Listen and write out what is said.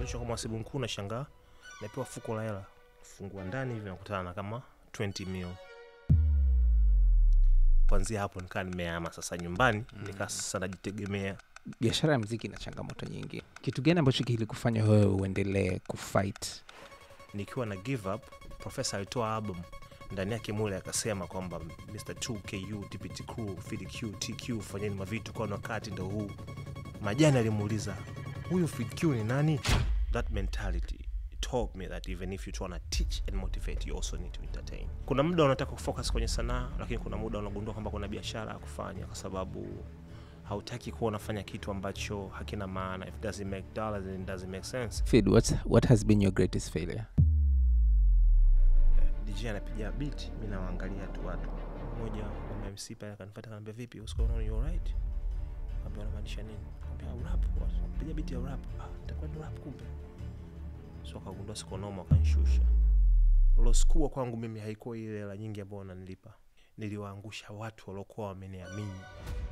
Kisha kwa mhasibu mkuu nashangaa napewa fuko la hela, fungua ndani hivi nakutana na kama 20 mil. Kuanzia hapo nikaa nimeama sasa nyumbani, nikaa sasa najitegemea. biashara ya mziki ina changamoto nyingi kitu gani ambacho kilikufanya wewe uendelee kufight Nikiwa na give up, profesa alitoa album ndani yake mule akasema kwamba Mr 2KU TPT crew Fid Q TQ fanyeni mavitu kwa wakati ndo huu. Majani alimuuliza huyu Fid Q ni nani? That mentality taught me that even if you trying to teach and motivate you also need to entertain. Kuna muda unataka kufocus kwenye sanaa, lakini kuna muda unagundua kwamba kuna biashara ya kufanya, kwa sababu hautaki kuwa unafanya kitu ambacho hakina maana. If it doesn't make dollars then it doesn't make sense. Fid, what's, what has been your greatest failure DJ anapiga beat, mi nawaangalia tu watu. Mmoja wa MC pale akanifuata akaniambia, vipi, what's going on, you alright? Nikamwambia unamaanisha nini? Nikamwambia rap, piga beat ya rap. Ah, nitakuwa ni rap kumbe. So akagundua siko noma, akanishusha. Loskua kwangu mimi haikuwa ile hela nyingi ambayo wananilipa. Niliwaangusha watu waliokuwa wameniamini